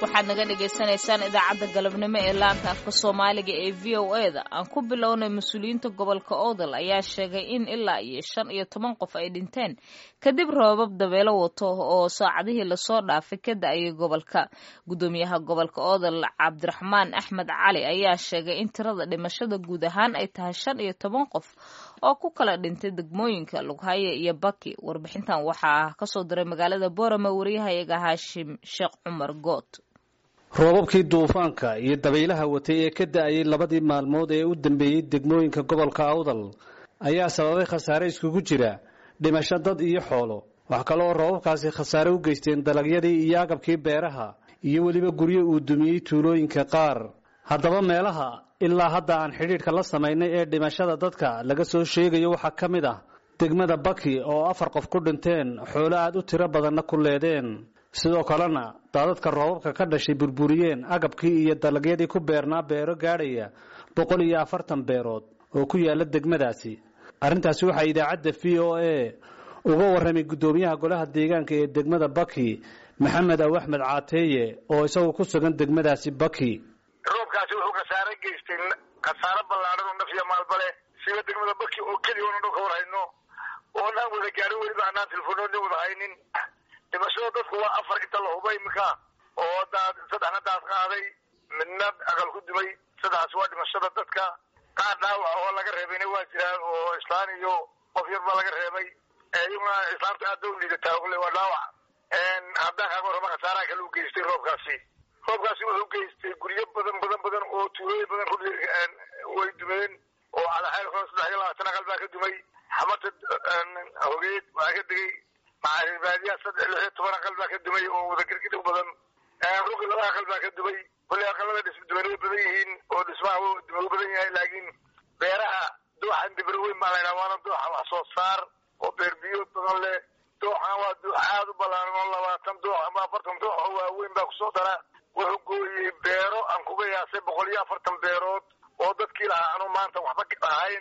waxaad naga dhagaysanaysaan idaacadda galabnimo ee laanta afka soomaaliga ee v o e da aan ku bilownay mas-uuliyiinta gobolka oodal ayaa sheegay in ilaa iyo shan iyo toban qof ay dhinteen kadib roobab dabeelo wato oo saacadihii lasoo dhaafay ka da-ayay gobolka guddoomiyaha gobolka oodal cabdiraxmaan axmed cali ayaa sheegay in tirada dhimashada guud ahaan ay tahay shan iyo toban qof oo ku kala dhintay degmooyinka lughaye iyo baki warbixintan waxaa kasoo diray magaalada boorama wariyahayaga haashim sheekh cumar good roobabkii duufaanka iyo dabaylaha watay ee ka da-ayay labadii maalmood ee u dambeeyey degmooyinka gobolka awdal ayaa sababay khasaare iskugu jira dhimasho dad iyo xoolo wax kale oo roobabkaasi khasaare u geysteen dalagyadii iyo agabkii beeraha iyo weliba guryo uu dumiyey tuulooyinka qaar haddaba meelaha ilaa hadda aan xidhiidhka la samaynay ee dhimashada dadka laga soo sheegayo waxaa ka mid ah degmada baki oo afar qof ku dhinteen xoolo aad u tiro badanna ku leedeen sidoo kalena daadadka roobabka ka dhashay burburiyeen agabkii iyo dalagyadii ku beernaa beero gaadhaya boqol iyo afartan beerood oo ku yaala degmadaasi arrintaasi waxaa idaacadda v o a uga warramay guddoomiyaha golaha deegaanka ee degmada baki maxamed aw axmed caateeye oo isagu ku sugan degmadaasi baki roobkaasi wuxuu khasaare geystay khasaare ballaadhan oo naf iyo maalba leh siba degmada baki oo keliya oona dhulka war hayno oonaan wada gaarin weliba anaan telefoonooda wada haynin dhimashada dadku waa afar inta la hubay iminka oo daad saddexna daad qaaday midna aqal ku dumay saddexaas waa dhimashada dadka qaar dhaawaca oo laga reebayna waa jiraan oo islaan iyo qof yar baa laga reebay iyaguna islaamta aad ba u liidataa kule waa dhaawac haddaan kaaga warrama khasaaraha kale u geystay roobkaasi roobkaasi wuxuu geystay guryo badan badan badan oo tuulooyin badan ku way dumeen oo calaxayl hore saddex iyo labaatan aqal baa ka dumay xamata hogeed waa ka degay macaaribaadiya saddex lix iyo toban aqal baa ka dumay oo wada girgidhig badan ruqi laba aqal baa ka dumay kulley aqalada dhisma duwan way badan yihiin oo dhismaha u badan yahay laakiin beeraha dooxan dibro weyn baa laydhaha waana dooxa wax soo saar oo beer biyood badan leh dooxan waa doox aad u ballaaran oo labaatan doox ama afartan doox oo waaweyn baa kusoo dara wuxuu gooyey beero aan kuga yaasay boqol iyo afartan beerood oo dadkii lahaa anu maanta waxba ahayn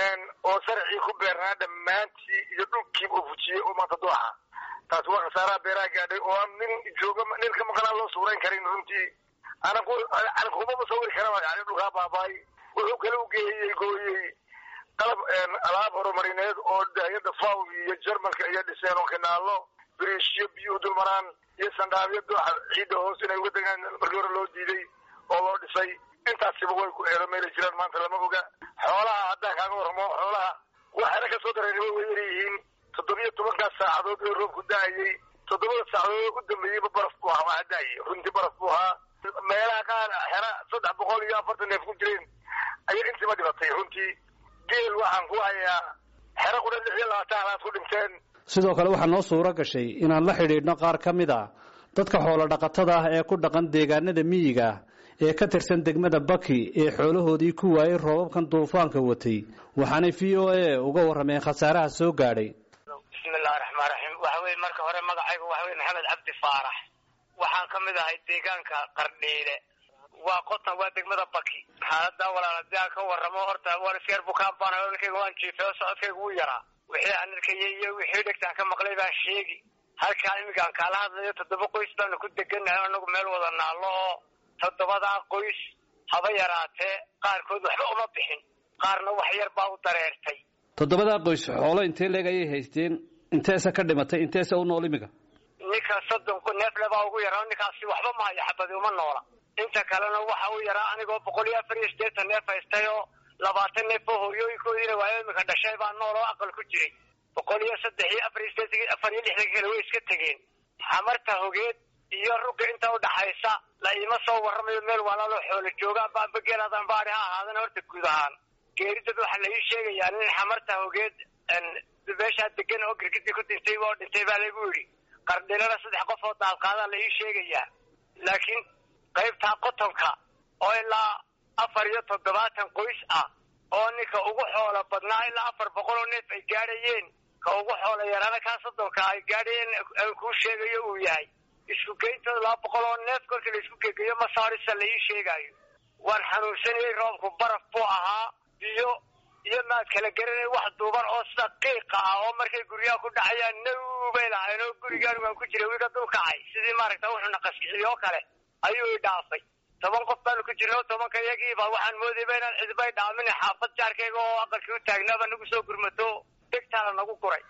oo sarcii ku beernaa dhammaantii iyo dhulkiiba uu fujiyey oo maanta dooxa taasi waa khasaaraha beeraha gaadhay oo aan nin jooga nin ka maqanaan loo suurayn karin runtii anan anan kumaba sawiri karaba yani dhulkaa baabaay wuxuu kale u geeyey gooyey qalab alaab horumarineed oo dahyada faw iyo jarmalka iyo dhiseen oo kanaalo biriishyo biyo dulmaraan iyo sandhaabyo dooxa ciidda hoos inay uga degaan markii hore loo diiday oo loo dhisay intaasiba way ku eero meelay jiraan maanta lama oga xoolaha haddaan kaaga warramo xoolaha waxayna ka soo dareen way yar yihiin toddobiyo tobankaas saacadood ee roobku da-ayey toddobada saacadood u dambeeyeyba baraf buu ahaa waxaa da-ayay runtii baraf buu ahaa meelaha qaar xera saddex boqol iyo afartan neef ku jireen ayay intiiba dhibatay runtii geel waxaan ku hayaa xero qudha lix iyo labaatan halaad ku dhinteen sidoo kale waxaa noo suuro gashay inaan la xidhiidhno qaar ka mid a dadka xoolo dhaqatada ah ee ku dhaqan deegaanada miyiga ah ee ka tirsan degmada baki ee xoolahoodii ku waayey roobabkan duufaanka watay waxaanay v o a uga warrameen khasaaraha soo gaadhay bismillahi raxmaan raxiim waxa weye marka hore magacaygu waxa weye maxamed cabdi faarax waxaan ka mid ahay deegaanka qardhiile waa qotan waa degmada baki xaaladaa walaal hadii aan ka warramo horta waan isyar bukaan baan ninkayga waan jiifay oo socodkayga wuu yaraa wixii aan arkayay iyo wixii dhegtaan ka maqlay baan sheegi halkaa iminka aan kaala hadlayo toddoba qoys baanu ku degannahay anagu meel wada naallo oo toddobadaa qoys haba yaraatee qaarkood waxba uma bixin qaarna wax yar baa u dareertay toddobadaa qoys xoolo intee leeg ayay haysteen inteese ka dhimatay inteese u nool imiga ninka soddon neefle baa ugu yaraa ninkaasi waxba ma hayo xabadi uma noola inta kalena waxa u yaraa anigoo boqol iyo afar iyo siddeetan neef haystay oo labaatan neef oo hooyooyinkoodiina waayo iminka dhashay baa nool oo aqal ku jiray boqol iyo saddex iyo afar iyo siddeetan afar iyo lixdan kale way iska tegeen xamarta hogeed iyo rugga inta udhaxaysa la iima soo warramayo meel walaaloo xoolo joogaan baanba geelaadaan baadi ha ahaadana horta guud ahaan geeridad waxaa la ii sheegayaa nin xamarta hogeed meeshaa degan oo girgidii ku dhintay oo dhintay baa lagu yidhi qardhilana saddex qof oo daadqaadaa la ii sheegayaa laakiin qaybtaa qotonka oo ilaa afar iyo toddobaatan qoys ah oo ninka ugu xoolo badnaa ilaa afar boqol oo neef ay gaadhayeen ka ugu xoolo yaraana kaa soddonka ay gaadhayeen aan kuu sheegayo uu yahay isku geyntooda laba boqol oo neef kolkii la isku gegeyo masaarisa la ii sheegaayo waan xanuunsanayey roobku baraf buu ahaa biyo iyo maad kala garanay wax duuban oo sida qiiqa ah oo markay guryaha ku dhacayaan naw bay lahayn oo gurigaan waan ku jiray wiiga dul kacay sidii maaragta wuxuuna qaskiciyo oo kale ayuu i dhaafay toban qof baanu ku jirno tobanka iyagiiba waxaan moodayba inaan cidbay dhaamin xaafad jaarkayga oo aqalkii u taagnaaba nagu soo gurmato degtaana nagu guray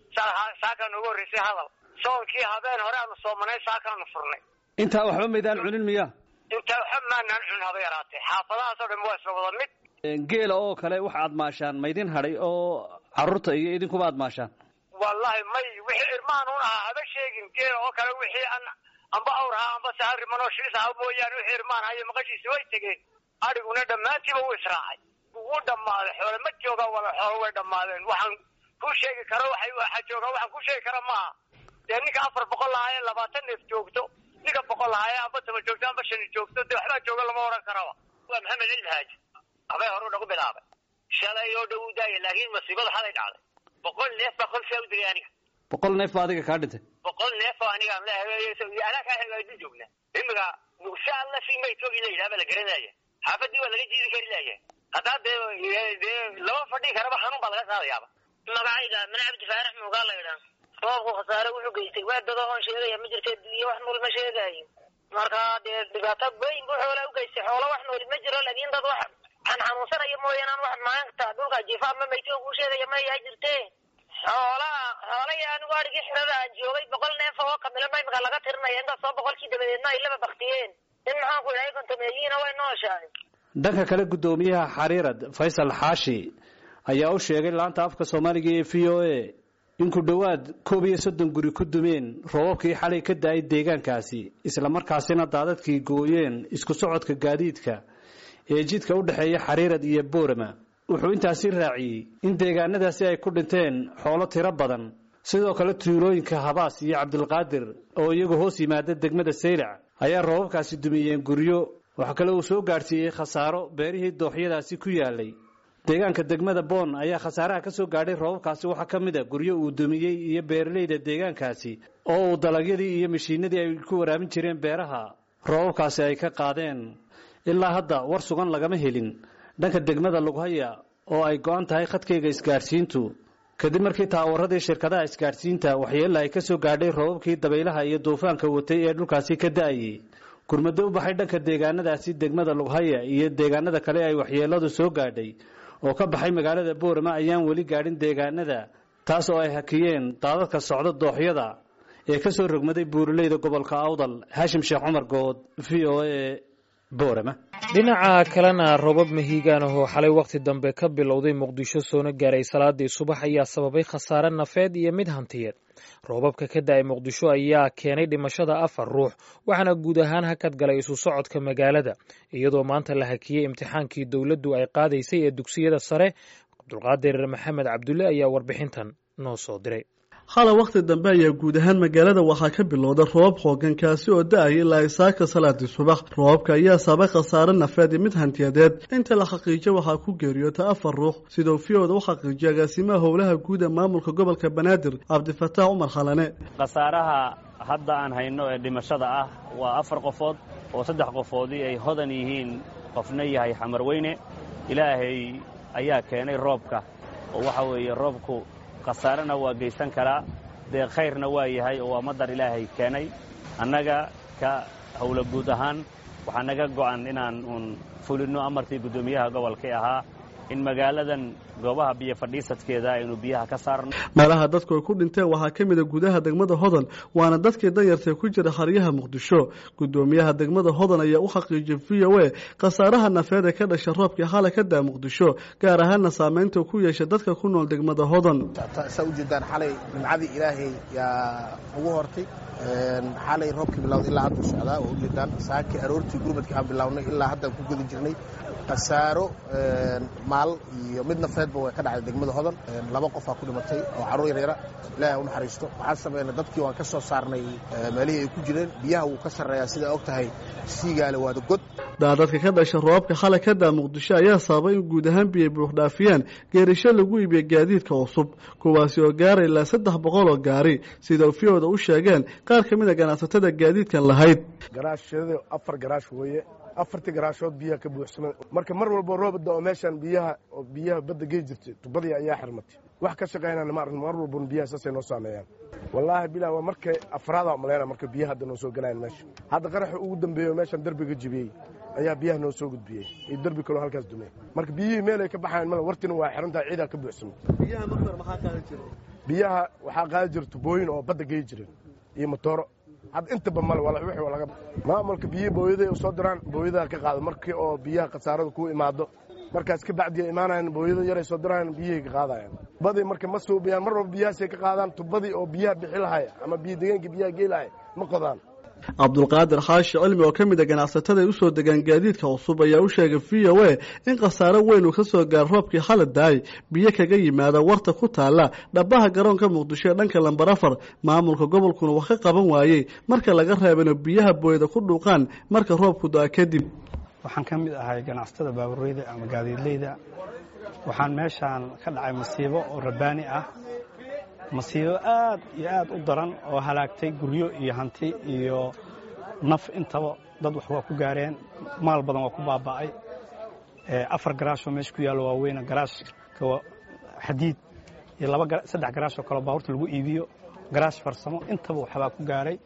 saakaa noogu horreysay hadal soonkii habeen hore aanu soomanay saakaanu furnay intaa waxba maydaan cunin miya intaa waxba maanaan cun haba yaraatee xaafadahaasoo dhan waa isla wada mid geela oo kale waxa aad maashaan maydin hadhay oo carruurta iyo idinkuba aad maashaan wallahi may wixii irmaan un ahaa haba sheegin geela oo kale wixii an amba awraha amba saharimanoo shiis aha mooyaane wixii irmaan hayo maqashiisi way tegeen adhiguna dhammaantiiba wuu israacay wuu dhammaaday xoole ma joogaan wala xoolo way dhammaadeen waxaan ku sheegi karo waxay waxa joogaa waxaan ku sheegi kara maaha dee ninka afar boqol lahaaye labaatan neef joogto ninka boqol lahaaye amba toban joogto amba shani joogto dee waxbaa jooga lama odhan karaba waa maxamed cilmi haaji habay horu nagu bilaabay shalay oo dhow u daaya laakiin masiibada xalay dhacday boqol neef baa qolsaa u dilay aniga boqol neef baa adiga kaa dhintay boqol neef oo anigaan leehay anaa kaa hagaajin joognaa imiga mugsha alla si maytoogi la yidhaha baa la garanaya xaafadii waa laga jiidi kari laaya haddaa dee dee lama fadhii karaba xanuun baa laga qaadayaaba magacayga mana cabdi faarax muugaa la yidhaa roobku khasaare wuxuu geystay waa dado oon sheegaya ma jirta iyo wax nool ma sheegaayo marka dee dhibaato weyn buu xoolaa ugeystay xoolo wax nooli ma jiro laakiin dad wax aan xanuunsanaya mooyaan aan wax maanta dhulka jiifa ama maytoo kuu sheegaya ma yaa jirte xoolaha xoolahii anigu adhigii xirada aan joogay boqol neef oo kamilo ma imika laga tirinaya intaas oo boqolkii dabadeedna ay laba baktiyeen in maxaan ku idhahay kontameeyiina way nooshahay dhanka kale guddoomiyaha xariirad faysal xaashi ayaa u sheegay laanta afka soomaaliga ee v o a in ku dhowaad koob iyo soddon guri ku dumeen roobabkii xalay ka da-ay deegaankaasi islamarkaasina daadadkii gooyeen isku socodka gaadiidka ee jidka u dhexeeya xariirad iyo boorama wuxuu intaasi raaciyey in deegaanadaasi ay ku dhinteen xoolo tiro badan sidoo kale tuulooyinka habaas iyo cabdilqaadir oo iyagu hoos yimaada degmada saylac ayaa roobabkaasi dumiyeen guryo waxaa kale uu soo gaadhsiiyey khasaaro beerihii dooxyadaasi ku yaalay deegaanka degmada boon ayaa khasaaraha ka soo gaadhay roobabkaasi waxaa ka mid a guryo uu dumiyey iyo beeralayda deegaankaasi oo uu dalagyadii iyo mashiinadii ay ku waraamin jireen beeraha roobabkaasi ay ka qaadeen ilaa hadda war sugan lagama helin dhanka degmada lughaya oo ay go-an tahay khadkayga isgaadhsiintu kadib markii taawaradii shirkadaha isgaadhsiinta waxyeella ay ka soo gaadhay roobabkii dabaylaha iyo duufaanka watay ee dhulkaasi ka da-ayey gurmado u baxay dhanka deegaanadaasi degmada lughaya iyo deegaanada kale ay waxyeelladu soo gaadhay oo ka baxay magaalada boorama ayaan weli gaadhin deegaanada taas oo ay hakiyeen daadadka socda dooxyada ee ka soo rogmaday buuraleyda gobolka awdal haashim sheekh cumar good v o a boorama dhinaca kalena roobab mahiigaan ahoo xalay wakhti dambe ka bilowday muqdisho soona gaaray salaadii subax ayaa sababay khasaare nafeed iyo mid hantiyeed roobabka ka da-ay muqdisho ayaa keenay dhimashada afar ruux waxaana guud ahaan hakad galay isu socodka magaalada iyadoo maanta la hakiyey imtixaankii dowladdu ay qaadaysay ee dugsiyada sare cabdulqaadir maxamed cabdulle ayaa warbixintan noo soo diray hala wakhti dambe ayaa guud ahaan magaalada waxaa ka bilowda roobab xoogan kaasi oo da-aya ilaa isaaka salaadii subax roobabka ayaa sabay khasaare nafeed iyo mid hantiyadeed inta la xaqiijo waxaa ku geeriyoota afar ruux sidoo fiyooda u xaqiijiyay agaasimaha howlaha guud ee maamulka gobolka banaadir cabdifataax cumar khalane khasaaraha hadda aan hayno ee dhimashada ah waa afar qofood oo saddex qofoodii ay hodan yihiin qofna yahay xamar weyne ilaahay ayaa keenay roobka oo waxa weeye roobku khasaarena waa geysan karaa dee khayrna waa yahay oo waa madar ilaahay keenay annaga ka howlo guud ahaan waxaa naga go'an inaan uun fulinno amarkii guddoomiyaha gobolkii ahaa in magaaladan goobaha biyo fadhiisadkeeda aynu biyaha ka saarno meelaha dadku ay ku dhinteen waxaa ka mid a gudaha degmada hodan waana dadkii danyartae ku jira xaryaha muqdisho guddoomiyaha degmada hodan ayaa u xaqiijiyay v o a khasaaraha nafeed ee ka dhasha roobkii xalay ka daa muqdisho gaar ahaana saameynta ku yeesha dadka ku nool degmada hodan saa ujeedaan xalay nimcadii ilaahay yaa ugu hortay xalay roobkii bilawday ilaa hadda u socdaa oo ujeedaan saakii aroortii gurmadkii aan bilownay ilaa haddaan ku guda jirnay khasaaro maal iyo mid nafeedba way ka dhacday degmada hodan laba qofaa ku dhimatay oo carruur yaryara ilaahay u naxariisto waxaan sameynay dadkii waan ka soo saarnay meelihii ay ku jireen biyaha wuu ka sarreeyaa sidaa og tahay siigaale waada god daadadka ka dhasha roobabka xalay ka daa muqdisho ayaa sababay in guud ahaan biyay buuxdhaafiyaan geerisho lagu iibiya gaadiidka cusub kuwaasi oo gaaray ilaa saddex boqol oo gaari sida fiyooda u sheegeen qaar ka mid a ganacsatada gaadiidkan lahayd garaashada afar garaash weeye afartii garaashood biyaha ka buuxsamay marka mar walbo roob da oo meeshaan biyaha oo biyaha badda gey jirtay tubadii ayaa xirmatay wax ka shaqaynana ma arkin mar walbon biyaha saasay noo saameeyaan wallaahi bilaa waa markay afraada malayna marka biyaha hadda noo soo galayan meesha hadda qaraxa ugu dambeeyo meeshaan derbiga jibiyey ayaa biyaha noo soo gudbiyey iyo derbi kaloo halkaas dumey marka biyihii meel ay ka baxayan male wartina waa xirantahay ciidaa ka buuxsamay biyaha marmar maxaa qaadan jira biyaha waxaa qaadi jira tubooyin oo badda gey jireen iyo motooro hadda intaba male wixii waa laga maamulka biyihii booyaday u soo diraan booyadaha ka qaado markii oo biyaha khasaarada ku imaado markaas ka bacdiya imaanayan booyada yaray soo diraayan biyihay ka qaadayan badii marka ma suubiyaan mar walba biyahaasay ka qaadaan tubadii oo biyaha bixi lahaya ama biyo degeenkii biyaha gey lahaya ma qodaan cabdulqaadir xaashi cilmi oo ka mid a ganacsatada ay u soo degaan gaadiidka cusub ayaa u sheegay v o a in khasaaro weyn uu ka soo gaaro roobkii xala daay biyo kaga yimaada warta ku taalla dhabaha garoonka muqdisho ee dhanka lambar afar maamulka gobolkuna wax ka qaban waayey marka laga reebano biyaha booyada ku dhuuqaan marka roobku da-a kadib waxaan ka mid ahay ganacsatada baabureyda ama gaadiidleyda waxaan meeshaan ka dhacay masiibo oo rabbaani ah masiibo aad iyo aad u daran oo halaagtay guryo iyo hanti iyo naf intaba dad wax waa ku gaareen maal badan waa ku baaba'ay afar garaashoo meesha ku yaallo waaweyna garaashka xadiid iyo saddex garaashoo kaleo baabuurta lagu iibiyo garaash farsamo intaba waxbaa ku gaaray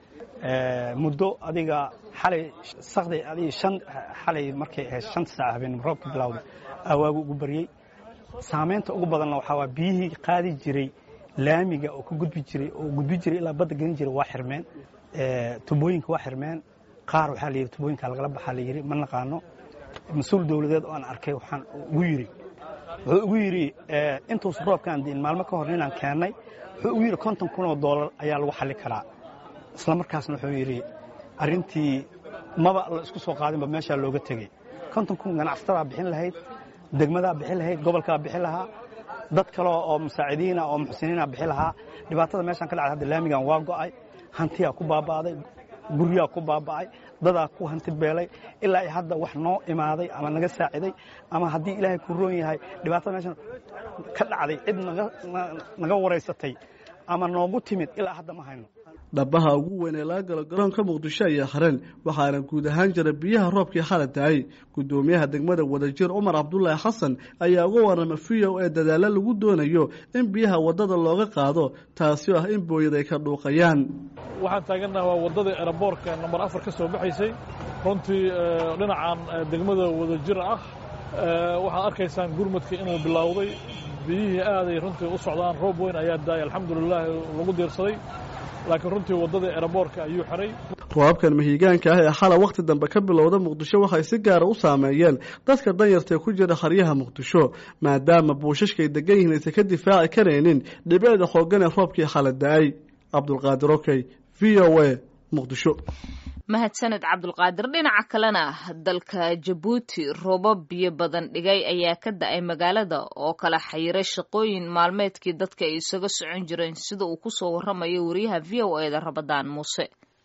muddo adiga xalay sakday adiga shan xalay markay ahayd shanta saaca habeen roobka bilowday awaagu ugu baryey saamaynta ugu badanna waxaa waa biyihii qaadi jiray laamiga oo ka gudbi jiray oo gudbi jiray ilaa badda gelin jiray waa xirmeen tubooyinka waa xirmeen qaar waxaa layidhi tubooyinka lagala baxaa layidhi ma naqaano mas-uul dowladeed oo aan arkay waxaan ugu yidhi wuxuu ugu yidhi intuusan roobkaan diin maalmo ka hor inaan keennay wuxuu ugu yidhi konton kun oo doolar ayaa lagu xalli karaa isla markaasna wuxuu yidhi arrintii maba la isku soo qaadinba meeshaa looga tegey konton kun ganacsatada bixin lahayd degmadaa bixin lahayd gobolkaa bixin lahaa dad kale oo musaacidiina oo muxsiniina bixi lahaa dhibaatada meeshaan ka dhacday hadda laamigan waa go'ay hantiyaa ku baaba'day guryaa ku baaba'ay dadaa ku hanti beelay ilaa ay hadda wax noo imaaday ama naga saaciday ama haddii ilaahay ku roon yahay dhibaatada meeshaan ka dhacday cid naga waraysatay ama noogu timid ilaa hadda ma hayno dhabaha ugu weyn ee laga galo garoonka muqdisho ayaa hareen waxaana guud ahaan jira biyaha roobkii xala daayey gudoomiyaha degmada wadajir cumar cabdulaahi xasan ayaa uga warama v o ee dadaalo lagu doonayo in biyaha wadada looga qaado taasi ah in booyad ay ka dhuuqayaan waxaan taagannaha waa waddadii eraboorka nambar afar ka soo baxaysay runtii dhinacan degmada wadajir ah waxaad arkaysaan gurmadka inuu bilowday biyihii aaday runtii u socdaan roob weyn ayaa daayay alxamdulilah lagu diirsaday laakiin runtii waddadii eraboorka ayuu xiray roobabkan mahiigaanka ah ee xala wakhti dambe ka bilowda muqdisho waxay si gaara u saameeyeen dadka danyarta ee ku jira haryaha muqdisho maadaama buushashka ay degan yihiin aysan ka difaaci karaynin dhibeeda xoogan ee roobkii xala da-ay cabdulqaadir okey v o a muqdisho mahadsaned cabdulqaadir dhinaca kalena dalka jabuuti roobab biyo badan dhigay ayaa ka da-ay magaalada oo kala xayiray shaqooyin maalmeedkii dadka ay isaga socon jireen sida uu ku soo warramayo wariyaha v o e da rabadaan muuse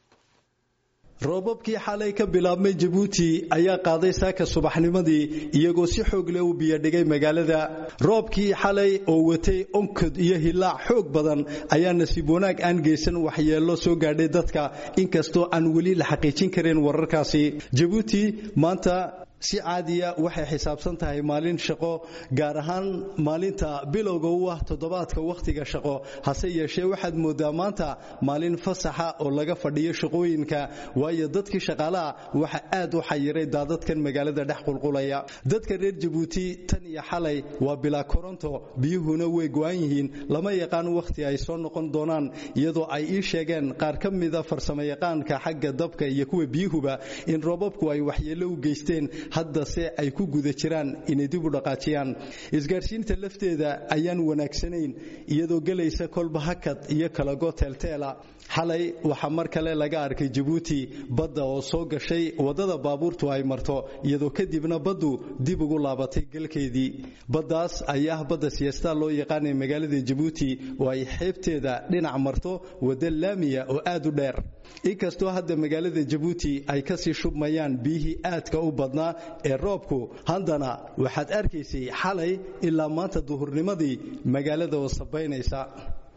roobabkii xalay ka bilaabmay jabuuti ayaa qaaday saaka subaxnimadii iyagoo si xoog leh u biyodhigay magaalada roobkii xalay oo watay onkod iyo hilaac xoog badan ayaa nasiib wanaag aan geysan waxyeello soo gaadhay dadka inkastoo aan weli la xaqiijin karin wararkaasi jabuuti maanta si caadiya waxay xisaabsan tahay maalin shaqo gaar ahaan maalinta bilowga u ah toddobaadka wakhtiga shaqo hase yeeshee waxaad moodaa maanta maalin fasaxa oo laga fadhiyo shaqooyinka waayo dadkii shaqaalaha waxa aad u xayiray daadadkan magaalada dhex qulqulaya dadka reer jabuuti tan iyo xalay waa bilaa koronto biyuhuna way go-an yihiin lama yaqaan wakhti ay soo noqon doonaan iyadoo ay ii sheegeen qaar ka mida farsamayaqaanka xagga dabka iyo kuwa biyuhuba in roobabku ay waxyeello u geysteen haddase ay ku guda jiraan inay dib u dhaqaajiyaan isgaadhsiinta lafteeda ayaan wanaagsanayn iyadoo gelaysa kolba hakad iyo kalago teelteela xalay waxaa mar kale laga arkay jabuuti badda oo soo gashay waddada baabuurtu ay marto iyadoo kadibna baddu dib ugu laabatay galkeedii baddaas ayaa ah badda siyaasta loo yaqaanay magaalada jabuuti oo ay xeebteeda dhinac marto wadda laamiya oo aad u dheer inkastoo hadda magaalada jabuuti ay kasii shubmayaan biyihii aadka u badnaa ee roobku haddana waxaad arkaysay xalay ilaa maanta duhurnimadii magaalada oo sabaynaysa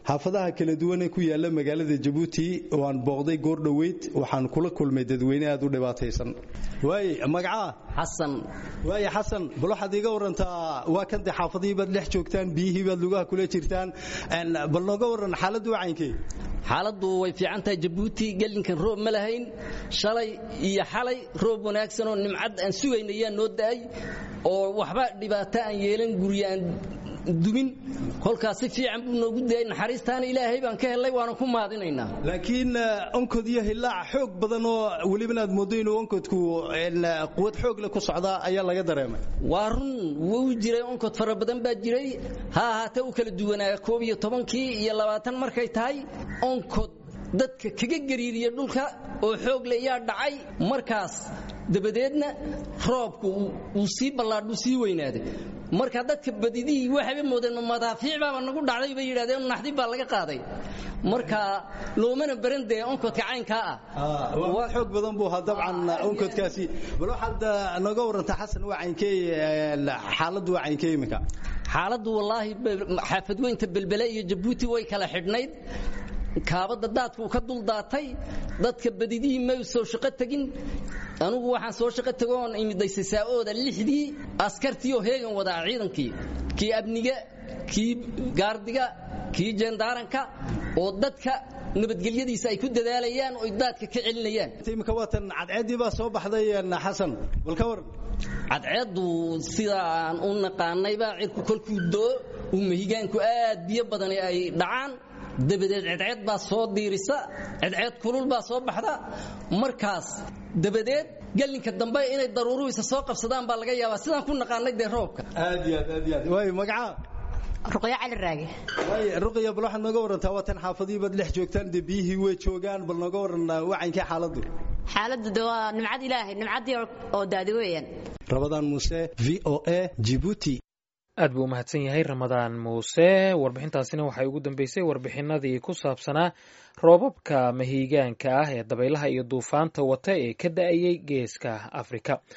xaafadaha kala duwan ee ku yaala magaalada jabuuti oo aan booqday goor dhoweyd waxaan kula kulmay dadweyne aad u dhibaataysan waaye magacaa xasan waaye xasan bal waxaad iiga warantaa waa kan dee xaafadihii baad dhex joogtaan biyihii baad lugaha kula jirtaan bal nooga waran xaaladdu wacaynkee xaaladdu way fiican tahay jabuuti gelinkan roob ma lahayn shalay iyo xalay roob wanaagsan oo nimcad aan sugayna ayaa noo da'ay oo waxba dhibaato aan yeelan guryo aan dumin kolkaas si fiican buu noogu dayay naxariistaana ilaahay baan ka helay waana ku mahadinaynaa laakiin onkod iyo hilaac xoog badan oo welibana aad moodo inuu onkodku quwad xoog leh ku socdaa ayaa laga dareemay waa run wuu jiray onkod fara badan baa jiray ha ahaatee u kala duwanaa koob iyo tobankii iyo labaatan markay tahay onkod dadka kaga gariiriya dhulka oo xoog le yaa dhacay markaas dabadeedna roobku uu sii ballaadhuu sii weynaaday marka dadka badidihii waxayba moodeen ma madaafiic baaba nagu dhacday bay yidhahdeen naxdib baa laga qaaday marka loomana baran dee onkodka caynkaa ah waa xoog badan buu ahaa dabcan onkodkaasi bal waxaad nooga warantaa xasan waa caynkee xaaladdu waa caynkee iminka xaaladdu wallaahi xaafad weynta belbele iyo jabuuti way kala xidhnayd kaabadda daadka uu ka duldaatay dadka badidihii may soo shaqo tegin anugu waxaan soo shaqo tego oon imiday sasaa'ooda lixdii askartii oo heegan wadaa ciidankii kii abniga kii gaardiga kii jendaaranka oo dadka nabadgelyadiisa ay ku dadaalayaan oo daadka ka celinayaan imika waatan cadceeddii baa soo baxday xasan bal ka waran cadceeddu sida aan u naqaanayba cirku kolkuu doo uu mahigaanku aad biyo badan ay dhacaan dabadeed cedceed baa soo diirisa cedceed kulul baa soo baxda markaas dabadeed gelinka dambe inay daruuruhiisa soo qabsadaan baa laga yaabaa sidaan ku naqaanay dee roobka aad iyo aad aad iyo aad waayo magacaa ruqyo cali raage waaye ruqya bal waxaad nooga warantaa waatan xaafadihii baad dhex joogtaan dee biyihii way joogaan bal nooga waran wacankee xaaladdu xaaladdu de waa nimcad ilaahay nimcaddii oo daadi weeyaan rabadaan muuse v o a jibuuti aad buu u mahadsan yahay ramadaan muuse warbixintaasina waxay ugu dambeysay warbixinadii ku saabsanaa roobabka mahiigaanka ah ee dabaylaha iyo duufaanta wata ee ka da'ayay geeska afrika